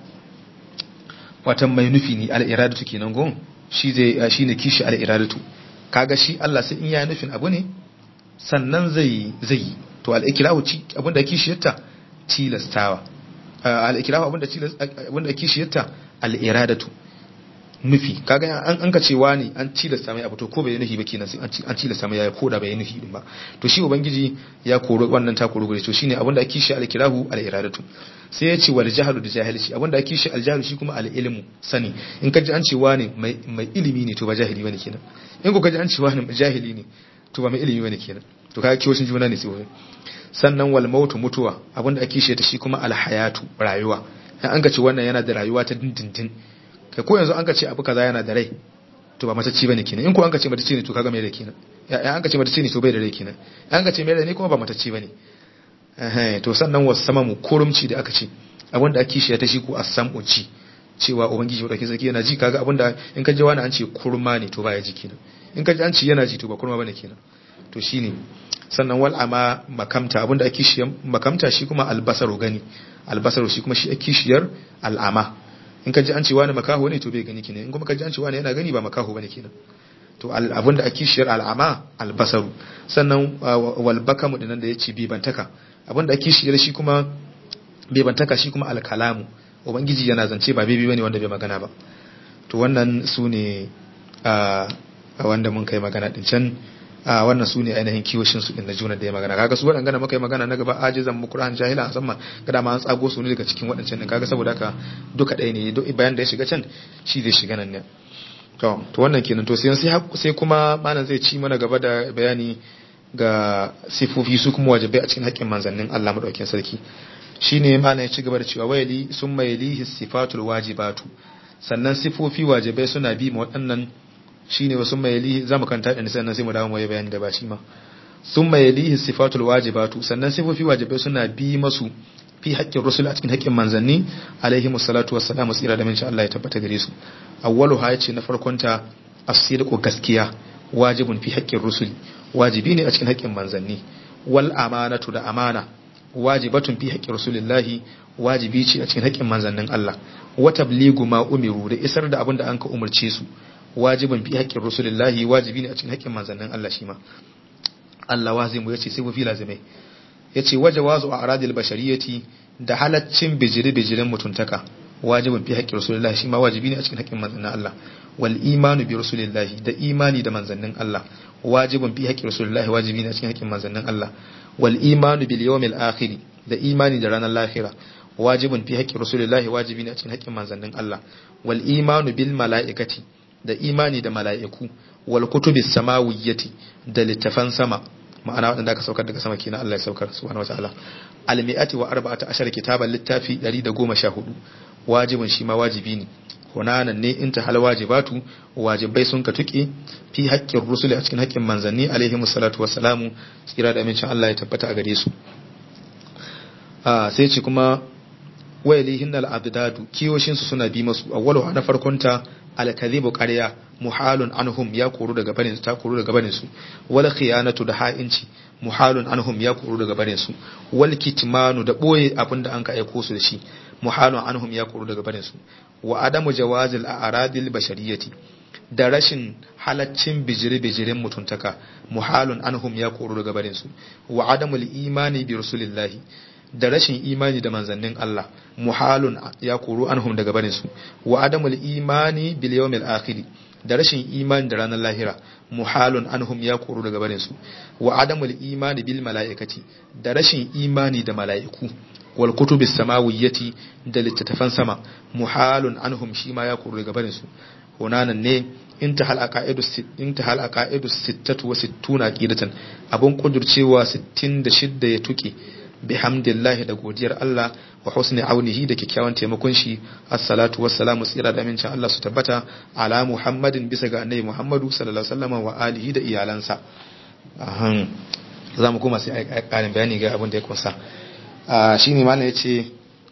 watan mai nufi ne al-iradatu kenan gon shi zai shine kishi al-iradatu kaga shi Allah sai in ya nufin abu ne sannan zai zai to al-ikrahu abinda kishiyarta tilastawa al-ikrahu abinda abinda kishiyarta al-iradatu nufi kaga an an ka cewa ne an tilasta mai abu to ko bai nufi ba kenan sai an tilasta mai ya koda bai nufi din ba to shi ubangiji ya koro wannan ta koro gure to shine abinda ake shi al-kirahu al-iradatu sai ya ce wal jahlu da jahilci abinda ake shi al-jahlu shi kuma al-ilmu sani in ka ji an cewa ne mai mai ilimi ne to ba jahili bane kenan in ko ka ji an cewa ne jahili ne to ba mai ilimi bane kenan to kaga kiyoshin juna ne sai sannan wal mautu mutuwa abinda ake shi ta shi kuma al-hayatu rayuwa an ka ce wannan yana da rayuwa ta dindindin kai ko yanzu an ka ce abu kaza yana da rai to ba matacce bane kenan in ko an ka ce matacce ne to kaga mai da kenan ya an ka ce matacce ne to bai da rai kenan an ka ce mai da ne kuma ba matacce bane eh to sannan wasamamu kurumci da aka ce abinda ake shi ta shi ko asamu ci cewa ubangiji wadda sarki yana ji kaga abinda in ka ji wani an ce kurma ne to baya ji kenan in ka ji an ce yana ji to ba kurma bane kenan to shine sannan wal ama makamta abinda ake shi makamta shi kuma albasaru gani albasaru shi kuma shi ake shiyar al'ama in ka ji an ce wani makaho ne to bai gani kenan in kuma ka ji an ce wani yana gani ba makaho bane kenan to abinda ake shiyar al'ama albasaru sannan wal bakamu dinan da yace bibantaka abinda ake shiyar shi kuma bibantaka shi kuma alkalamu ubangiji yana zance ba bibi bane wanda bai magana ba to wannan su ne a wanda mun kai magana din can a wannan su ne ainihin kiwoshin su din na juna da ya magana kaga su waɗanda muka yi magana na gaba ajizan mukran jahila musamman kada ma an tsago su ne daga cikin waɗancan din kaga saboda haka duka ɗaya ne bayan da ya shiga can shi zai shiga nan ne to to wannan kenan to sai sai kuma malam zai ci mana gaba da bayani ga sifofi su kuma wajibai a cikin haƙƙin manzannin Allah madaukakin sarki shine malam ya ci gaba da cewa wayali sun mayalihi sifatul wajibatu sannan sifofi wajibai suna bi ma waɗannan shine wasu mayalihi zamu kanta da sannan sai mu dawo mu yi bayani da ba shi ma sun mayalihi sifatul wajibatu sannan sifofi wajibai suna bi masu fi haƙƙin rusul a cikin haƙƙin manzanni alaihi musallatu wassalamu tsira da minci Allah ya tabbata gare su awwalu ha yace na farkon ta as-sidqu gaskiya wajibun fi haƙƙin rusul wajibi ne a cikin haƙƙin manzanni wal amanatu da amana wajibatun fi haƙƙin rasulillahi wajibi ce a cikin haƙƙin manzannin Allah wa tabligu ma umiru da isar da abin da an ka umarce su wajibin fi haƙƙin rasulillahi wajibi ne a cikin haƙƙin manzannin Allah shi ma Allah wazimu yace sai mu fi lazimai yace wajawazu a aradil bashariyati da halaccin bijiri bijirin mutuntaka wajibin fi haƙƙin rasulillahi shi ma wajibi ne a cikin haƙƙin manzannin Allah wal imanu bi rasulillahi da imani da manzannin Allah wajibin fi haƙƙin rasulillahi wajibi ne a cikin haƙƙin manzannin Allah wal imanu bil yawmil akhir da imani da ranar lahira wajibin fi haƙƙin rasulillahi wajibi ne a cikin haƙƙin manzannin Allah wal imanu bil mala'ikati da imani da mala'iku wal kutubis samawiyyati da littafan sama ma'ana waɗanda aka saukar daga sama kenan Allah ya saukar subhanahu wataala al mi'ati wa arba'ata ashar kitaban littafi 114 wajibin shi ma wajibi ne hunanan ne in ta hal wajibatu wajibai sun ka tuki fi haƙƙin rusuli a cikin haƙƙin manzanni alaihi musallatu wassalamu tsira da amincin Allah ya tabbata a gare su sai ce kuma wayalihin al-abdadu kiyoshin su suna bi masu awwalu na farkon ta al-kadhibu qarya muhalun anhum ya koru daga barin su ta koru daga barin su wal khiyanatu da ha'inci muhalun anhum ya koru daga barin su wal kitmanu da boye abinda an ka aiko su da shi muhalun anhum ya koru daga barin su wa adamu jawazil a'radil bashariyati da rashin halaccin bijire-bijiren mutuntaka muhalun anhum ya koru daga barin su wa adamul imani bi rasulillahi da rashin imani da manzannin Allah muhalun ya koru anhum daga barin su wa adamul imani bil yawmil akhir da rashin imani da ranar lahira muhalun anhum ya koru daga barin su wa adamul imani bil mala'ikati da rashin imani da mala'iku wal kutubis samawiyyati da littattafan sama muhalun anhum shi ma ya koru daga barin su hunanan ne intahal aqaidu intahal aqaidu 66 aqidatan abun kudurcewa 66 ya tuke bihamdillahi da godiyar Allah wa husni aunihi da kyakkyawan taimakon shi assalatu wassalamu tsira da amincin Allah su tabbata ala muhammadin bisa ga annabi muhammadu sallallahu alaihi wasallam wa alihi da iyalansa ahan zamu kuma sai a karin bayani ga abin da ya kunsa shine malam yace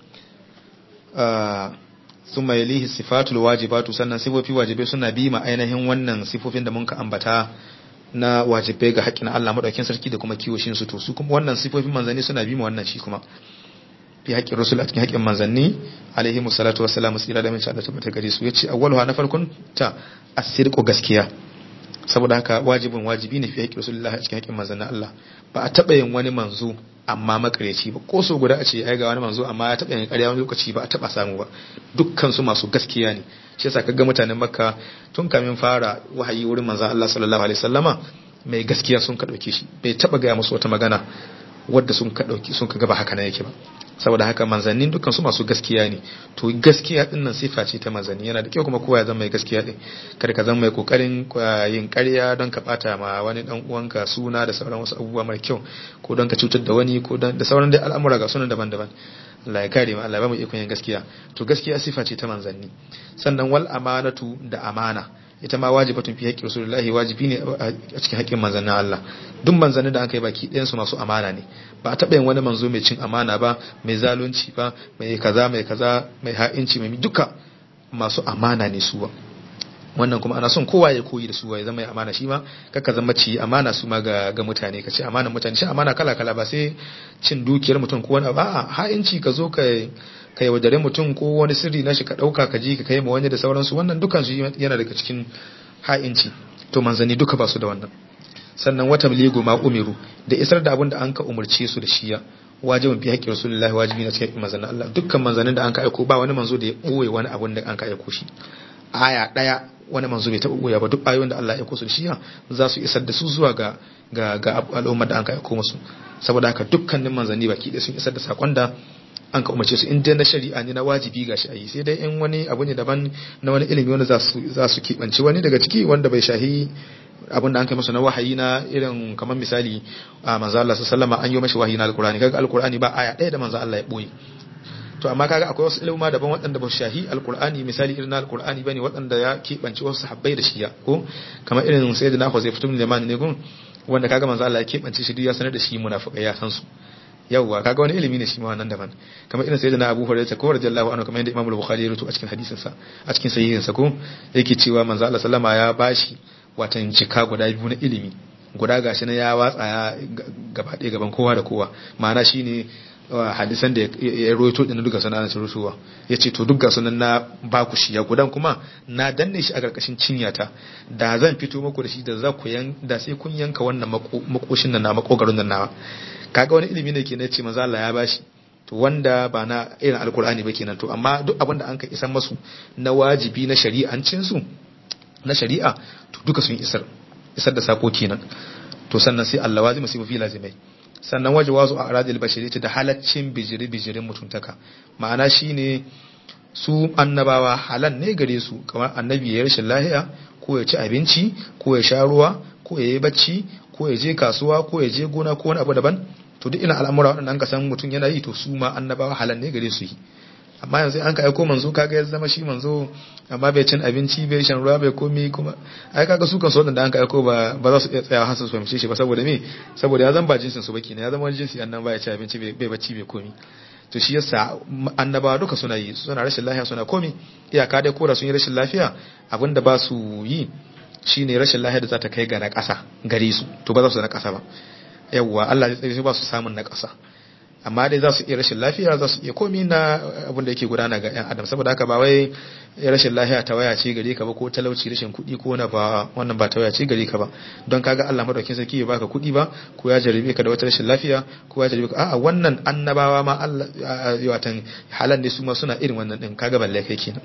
summa yalihi sifatul wajibatu sannan sifofi wajibai suna bi ma ainihin wannan sifofin da mun ka ambata na wajibai ga haƙƙin Allah madaukakin sarki da kuma kiwoshin su to su kuma wannan sifofin manzanni suna bi ma wannan shi kuma fi haƙƙin rasul a cikin haƙƙin manzanni alaihi musallatu wassalamu tsira da min sha Allah tabbata gare su yace awwaluha na farkon ta asirqu gaskiya saboda haka wajibin wajibi ne fi haƙƙin rasulullahi a cikin haƙƙin manzannin Allah ba a taɓa yin wani manzo amma makareci ba ko so guda a ce ai ga wani manzo amma ya taɓa yin ƙarya wani lokaci ba a taɓa samu ba dukkan su masu gaskiya ne shi yasa kaga mutanen makka tun kamin fara wahayi wurin manzon Allah sallallahu alaihi wasallama mai gaskiya sun ka dauke shi bai taɓa gaya musu wata magana wadda sun ka dauki sun ka ga ba haka nan yake ba saboda haka manzannin dukkan su masu gaskiya ne to gaskiya din nan sifa ce ta manzanni yana da kyau kuma kowa ya zama mai gaskiya din kada ka zama mai kokarin yin ƙarya don ka bata ma wani dan uwanka suna da sauran wasu abubuwa mara kyau ko don ka cutar da wani ko da sauran dai al'amura ga sunan daban-daban Allah ya kare mu Allah ya ba mu ikon yin gaskiya to gaskiya sifa ce ta manzanni sannan wal amanatu da amana ita ma wajibatun fi haqqi rasulullahi wajibi ne a cikin haƙƙin manzannin Allah duk manzannin da aka yi baki ɗayan su masu amana ne ba a taɓa yin wani manzo mai cin amana ba mai zalunci ba mai kaza mai kaza mai ha'inci mai duka masu amana ne su ba wannan kuma ana son kowa ya koyi da su ya zama ya amana shi ma kaka zama ci amana su ma ga ga mutane ka ce amana mutane shi amana kala kala ba sai cin dukiyar mutum ko wani ba ha'inci ka zo ka ka yaudare mutum ko wani sirri na shi ka dauka ka ji ka kai ma wani da sauransu wannan dukan su yana daga cikin ha'inci to manzanni duka ba su da wannan sannan wata ligo ma umiru da isar da abin da an ka umarce su da shiya wajibin fi haƙƙin rasulullahi wajibi na cikin manzannin Allah dukkan manzannin da an ka aiko ba wani manzo da ya ɓoye wani abin da an ka aiko shi aya ɗaya wani manzo bai taɓa ɓoye ba duk ayoyin da Allah ya aiko su da shiya za su isar da su zuwa ga ga ga al'ummar da an ka aiko musu saboda haka dukkanin manzanni baki ɗaya sun isar da sakon da an ka umarce su in dai na shari'a ne na wajibi gashi a yi sai dai in wani abu ne daban na wani ilimi wanda za su keɓance wani daga ciki wanda bai shahi abin da an kai masa na wahayi na irin kamar misali a manzo Allah sallama an yi mashi wahayi na alkurani kaga alkurani ba aya ɗaya da manzo Allah ya boye to amma kaga akwai wasu ilmuma daban waɗanda ba su shahi alkur'ani misali irin na alkur'ani bane waɗanda ya keɓance wasu sahabbai da shiya ko kamar irin sayyidina Huzayf ibn Yaman ne gun wanda kaga manzo Allah ya keɓance shi duk ya sanar da shi munafiqai ya san su yawwa kaga wani ilimi ne shi ma wannan daban kamar irin sayyidina Abu Hurairah ko radiyallahu anhu kamar yadda Imam Bukhari ya rubuta a cikin hadisin sa a cikin sahihin sa ko yake cewa manzo Allah sallama ya bashi watan jika guda biyu na ilimi guda gashi na ya watsa ya gaba ɗaya gaban kowa da kowa ma'ana shine hadisan da ya roito din duka sanan sun rusuwa yace to duka sunan na ba ku shi ya gudan kuma na danne shi a karkashin cinyata da zan fito muku da shi da za ku yan da sai kun yanka wannan makoshin nan na makogarin nan nawa kaga wani ilimi ne kenan ce manzo Allah ya bashi to wanda ba na irin alkur'ani ba kenan to amma duk abin da an ka isan masu na wajibi na shari'ancin su na shari'a to duka sun isar isar da sako kenan to sannan sai Allah wazima sai mafi lazimai sannan waje wazu a aradil bashiri da halaccin bijiri bijirin mutuntaka ma'ana shine su annabawa halan ne gare su kamar annabi ya rashin lahiya ko ya ci abinci ko ya sha ruwa ko ya yi bacci ko ya je kasuwa ko ya je gona ko wani abu daban to duk ina al'amura waɗanda ka san mutum yana yi to su ma annabawa halan ne gare su yi amma yanzu an ka aiko manzo kaga ya zama shi manzo amma bai cin abinci bai shan ruwa bai komi kuma ai kaga su kan so da an ka aiko ba ba za su iya tsayawa har su fahimce shi ba saboda me saboda ya zama ba jinsin su baki ne ya zama wani jinsi annan ba ya ci abinci bai bacci bai komi to shi yasa annabawa duka suna yi suna rashin lafiya suna komi iyaka dai kora sun yi rashin lafiya abinda ba su yi shine rashin lafiya da za ta kai ga na ƙasa gare su to ba za su na ƙasa ba yawwa Allah ya tsaye ba su samun na ƙasa amma dai za su iya rashin lafiya za su iya komi na abin da yake gudana ga 'yan adam saboda haka ba wai rashin lafiya ta waya ce gare ka ba ko talauci rashin kuɗi ko na ba wannan ba ta waya ce gare ka ba don kaga Allah madaukakin sarki ya baka kuɗi ba ko ya jarabe ka da wata rashin lafiya ko ya jarabe ka a'a wannan annabawa ma Allah watan halan ne su ma suna irin wannan din kaga balle kai kenan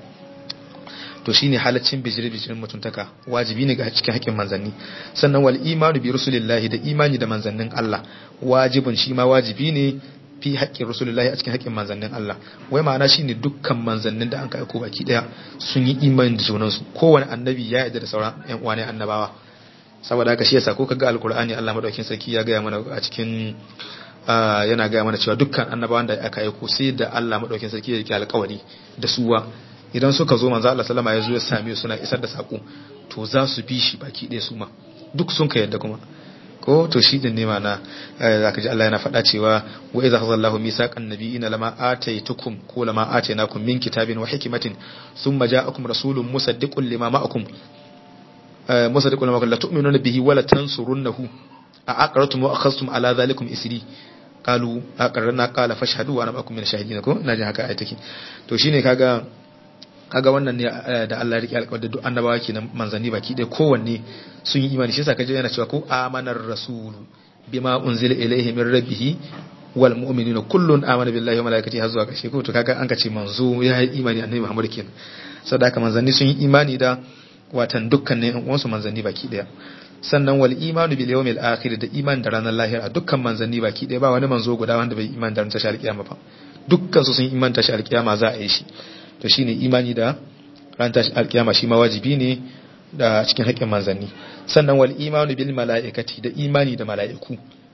to shine halaccin bijiri bijirin mutuntaka wajibi ne ga cikin haƙƙin manzanni sannan wal imanu bi rasulillahi da imani da manzannin Allah wajibin shi ma wajibi ne fi haƙƙin rasulullahi a cikin haƙƙin manzannin Allah wai ma'ana shine dukkan manzannin da an ka aiko baki daya sun yi imani da junansu kowane annabi ya yarda da sauran ƴan uwa ne annabawa saboda haka shi yasa ko kaga alqur'ani Allah madaukakin sarki ya gaya mana a cikin yana gaya mana cewa dukkan annabawan da aka aiko sai da Allah madaukakin sarki ya rike alƙawari da suwa idan suka zo manzo Allah sallama ya zo ya same suna isar da sako to za su bi shi baki ɗaya su ma duk sun ka yadda kuma ko to shi din ne mana zaka ji Allah yana faɗa cewa wa idza khazallahu misaqan nabiyina lama ataitukum ko lama atainakum min kitabin wa hikmatin thumma ja'akum rasulun musaddiqun lima ma'akum musaddiqun lima la tu'minuna bihi wa la tansurunnahu a aqratum wa akhadhtum ala dhalikum isri qalu aqarrna qala fashhadu wa ana ma'akum min shahidin ko ina jin haka ayat take to shine kaga kaga wannan ne da Allah ya rike alƙawarin duk annabawa kenan manzanni baki ɗaya kowanne sun yi imani shi yasa kaje yana cewa ko amanar rasulu bima unzila ilayhi min rabbih wal mu'minuna kullun amana billahi wa malaikatihi har zuwa ƙarshe ko to kaga an kace manzo ya yi imani annabi Muhammad kenan saboda manzanni sun yi imani da watan dukkanin uwansu manzanni baki ɗaya sannan wal imanu bil yawmil akhir da iman da ranar lahira dukkan manzanni baki ɗaya ba wani manzo guda wanda bai iman da ranar tashi alkiyama ba dukkan su sun iman tashi alkiyama za a yi shi to shine imani da ran tashi alkiyama shi ma wajibi ne da cikin haƙƙin manzanni sannan wal imanu bil mala'ikati da imani da mala'iku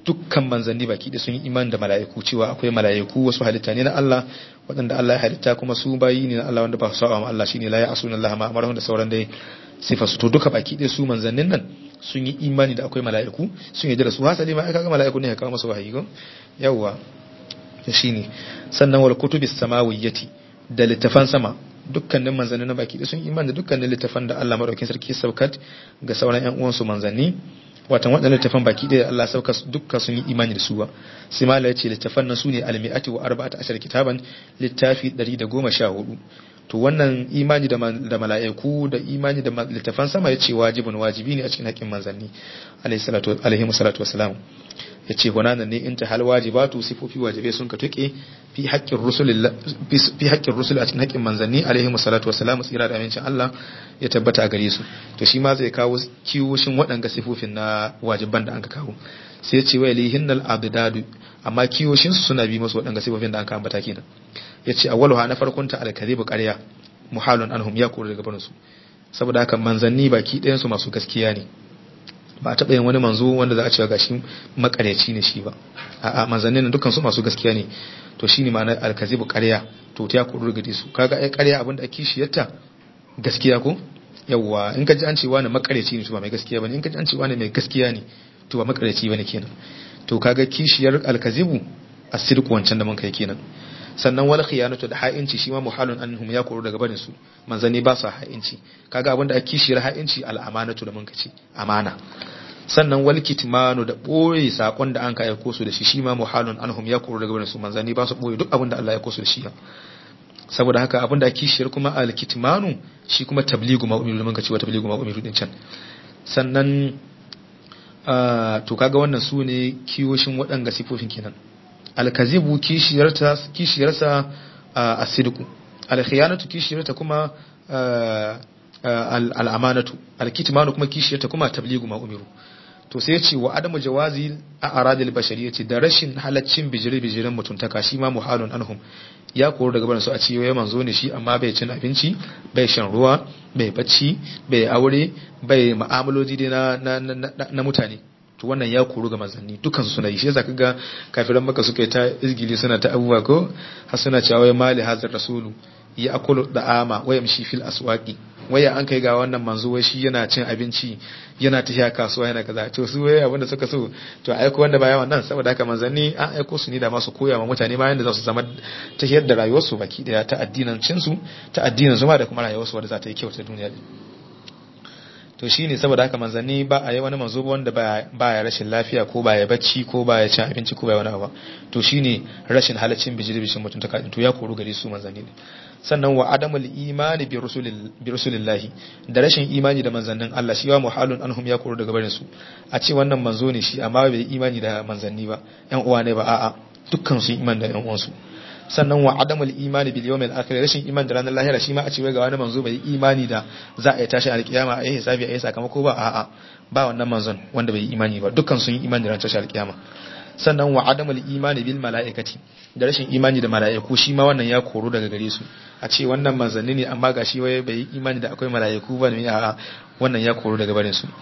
dukkan manzanni baki da sun yi imani da mala'iku cewa akwai mala'iku wasu halitta ne na Allah waɗanda Allah ya halitta kuma su bayi ne na Allah wanda ba su sa'a ma Allah shine la ya'suna Allah ma amara da sauran dai sifa su to duka baki da su manzannin nan sun yi imani da akwai mala'iku sun yi da su hasali ma aka ga mala'iku ne ya kawo masa wahayi go yawwa shine sannan wal kutubis samawiyyati da littafan sama dukkanin manzanni na baki da sun imani da dukkanin littafan da Allah madaukakin sarki saukat ga sauran ƴan uwansu manzanni watan waɗannan littafan baki da Allah sauka dukkan sun yi imani da su ba sai mala ya ce littafan nan sune almi'ati wa arba'ata ashar kitaban littafi 114 to wannan imani da mala'iku da imani da littafan sama ya ce wajibin wajibi ne a cikin haƙƙin manzanni alaihi salatu wasalam ya ce hunanan ne in ta hal wajibatu sifofi wajibai sun ka tuke fi haƙƙin rusul a cikin haƙƙin manzanni alaihi salatu wasalam tsira da amincin Allah ya tabbata a gare su to shi ma zai kawo kiwoshin waɗanga sifofin na wajiban da an ka kawo sai ce wa lihin nal abdadu amma kiwoshin su suna bi masu waɗanga sifofin da an ka ambata kenan ya ce awwaluha na farkon ta alkadhibu ƙarya muhalun anhum ya kore daga barin su saboda haka manzanni baki ɗayan su masu gaskiya ne ba a taɓa yin wani manzo wanda za a cewa gashi makaryaci ne shi ba a'a manzanni na dukkan su masu gaskiya ne to shine ma'ana alkazibu ƙarya to ta kuru daga su kaga ai ƙarya abinda ake kishiyarta gaskiya ko yawwa in ka ji an ce wani makaryaci ne to ba mai gaskiya bane in ka ji an ce wani mai gaskiya ne to ba makaryaci bane kenan to kaga kishiyar alkazibu asirku wancan da mun kai kenan sannan wal khiyanatu da ha'inci shi ma muhalun anhum ya koro daga barin su manzanni ba su ha'inci kaga abinda ake kishiyar ha'inci al'amanatu da mun kace amana sannan wal kitmanu da boye sakon da an ka aiko su da shi shi ma muhalun anhum ya koro daga barin su manzanni ba su boye duk abinda Allah ya aiko su da shi saboda haka abinda ake kishiyar kuma al kitmanu shi kuma tabligu ma umiru da mun kace wa tabligu ma umiru din can sannan to kaga wannan su ne kiyoshin waɗanga sifofin kenan alkazibu kishiyarsa a sidku alkhiyanatu kishiyarta kuma al'amanatu alkitmanu kuma kishiyarta kuma tabligu ma umiru to sai ce wa adamu jawazi a aradil bashariyati da rashin halaccin bijire bijiren mutuntaka shi ma muhalun anhum ya koro daga barin su a ciwo ya manzo ne shi amma bai cin abinci bai shan ruwa bai bacci bai aure bai ma'amaloji dai na na mutane to wannan ya koru ga manzanni dukansu suna yi shi yasa kaga kafiran maka suka yi ta izgili suna ta abubuwa ko har suna cewa wai mali hazar rasulu ya akulu da ama waya mishi fil aswaqi waya an kai ga wannan manzo wai shi yana cin abinci yana tafiya kasuwa yana kaza to su wai abinda suka so to a aiko wanda baya wannan saboda haka manzanni an aiko su ne da masu koya ma mutane bayan da za su zama tafiyar da rayuwarsu baki daya ta addinin su ta addinin su ma da kuma rayuwarsu wanda za ta yi kyau ta duniya to shi ne saboda haka manzanni ba a yi wani manzo wanda ba ya rashin lafiya ko ba ya bacci ko ba ya cin abinci ko ba ya wani abu to shi ne rashin halaccin bijiri bishin mutum ta to ya koru gare su manzanni ne sannan wa adamul imani bi rasulillahi da rashin imani da manzannin Allah shi wa muhalun anhum ya koru daga barin su a ce wannan manzo ne shi amma bai imani da manzanni ba yan uwa ne ba a'a dukkan su imani da yan uwansu sannan wa adamul imani bil yawmil akhir rashin iman da ranar lahira shi ma a ce ga wani manzo bai imani da za a yi tashi alkiyama a yi hisabi a yi sakamako ba a'a ba wannan manzon wanda bai imani ba dukkan sun yi imani da ranar tashi alkiyama sannan wa adamul imani bil mala'ikati da rashin imani da mala'iku shi ma wannan ya koro daga gare su a ce wannan manzanni ne amma gashi wai bai yi imani da akwai mala'iku ba ne a'a wannan ya koro daga barin su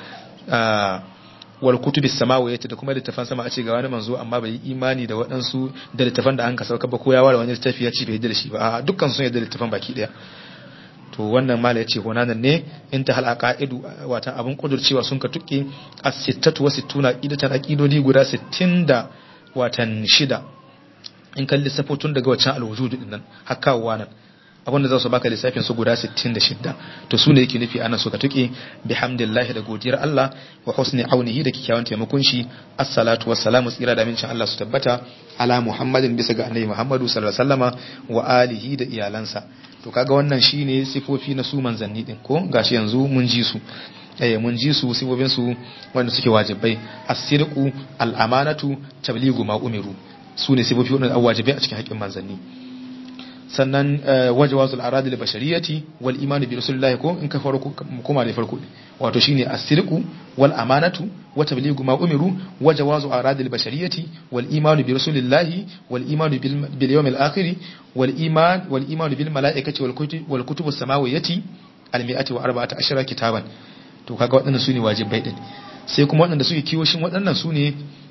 wal kutubi samawiyati da kuma littafan sama a ce ga wani manzo amma bai yi imani da waɗansu da littafan da an ka sauka ba ko ya ware wani littafi ya ce bai da shi ba a dukkan sun yadda littafan baki daya to wannan mala ya ce honanan ne in ta halaka idu watan abin kudurcewa sun ka tuke as-sittatu wa sittuna idatan aqidodi guda 60 da watan shida in kan lissafo tun daga wancan alwujud din nan har kawowa nan abinda za su baka lissafin su guda 66 to su ne yake nufi ana suka tuke bihamdillahi da godiyar Allah wa husni aunihi da kikkiawan taimakon shi assalatu wassalamu tsira da mincin Allah su tabbata ala muhammadin bisa ga annabi muhammadu sallallahu alaihi wasallama wa alihi da iyalansa to kaga wannan shine sifofi na su manzanni din ko gashi yanzu mun ji su eh mun ji su sifofin su wanda suke wajibai as-sidqu al-amanatu tabligu ma umiru su ne sifofi wanda wajibai a cikin haƙƙin manzanni sannan wajawazul aradi da bashariyati wal imani bi rasulillahi ko in ka farko kuma da farko wato shine as-sidqu wal amanatu wa tablighu ma umiru wajawazu aradi al bashariyati wal imani bi rasulillahi wal imani bil yawmil akhir wal iman wal imani bil malaikati wal kutub wal kutub as-samawiyati al mi'ati wa arba'ata ashara kitaban to kaga waɗannan sune wajibai din sai kuma waɗanda suke kiwoshin waɗannan sune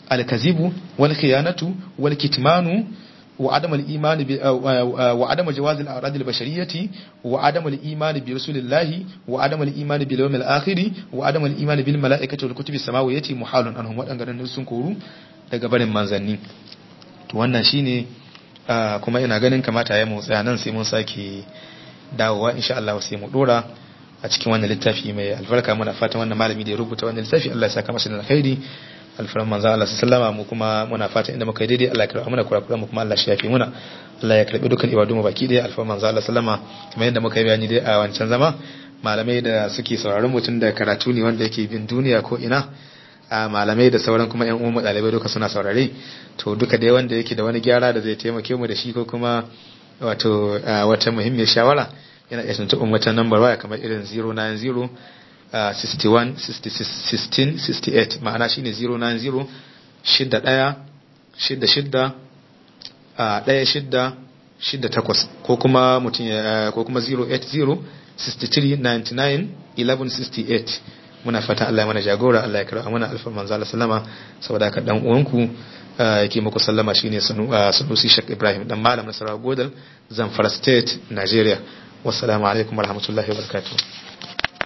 al-kazibu wal khiyanatu wal kitmanu وعدم الإيمان ب... وعدم جواز الأعراض البشرية وعدم الإيمان برسول الله وعدم الإيمان باليوم الآخر وعدم الإيمان بالملائكة والكتب السماوية محال عنهم waɗannan sun koru daga barin manzanni to wannan shine kuma ina ganin kamata ya mu tsaya nan sai mun sake dawowa insha Allah sai mu dora a cikin wannan littafi mai albarka muna fatan wannan malami da ya rubuta wannan littafi Allah ya saka masa da alkhairi alfaran manzo Allah sallama mu kuma muna fatan inda muka yi daidai Allah ya karɓa mana kurakuran mu kuma Allah shi yafi muna Allah ya karɓi dukkan ibadu mu baki daya alfaran manzo Allah sallama kamar yadda muka yi bayani dai a wancan zama malamai da suke sauraron mutum da karatu ne wanda yake bin duniya ko ina a malamai da sauran kuma yan uwan ɗalibai duka suna saurare to duka dai wanda yake da wani gyara da zai taimake mu da shi ko kuma wato wata muhimmiyar shawara yana iya tuntuɓin wata nambar waya kamar irin 090 61 16 68 ma'ana shine 090 shidda ɗaya shidda shidda ɗaya shidda shidda takwas ko kuma mutum ya ko kuma 080 63 99 11 68 muna fatan Allah ya mana jagora Allah ya kira mana alfa manzo Allah sallama saboda haka dan uwanku yake muku sallama shine Sanusi Sheikh Ibrahim dan malam Nasarawa Godal Zamfara State Nigeria wassalamu alaikum warahmatullahi wabarakatuh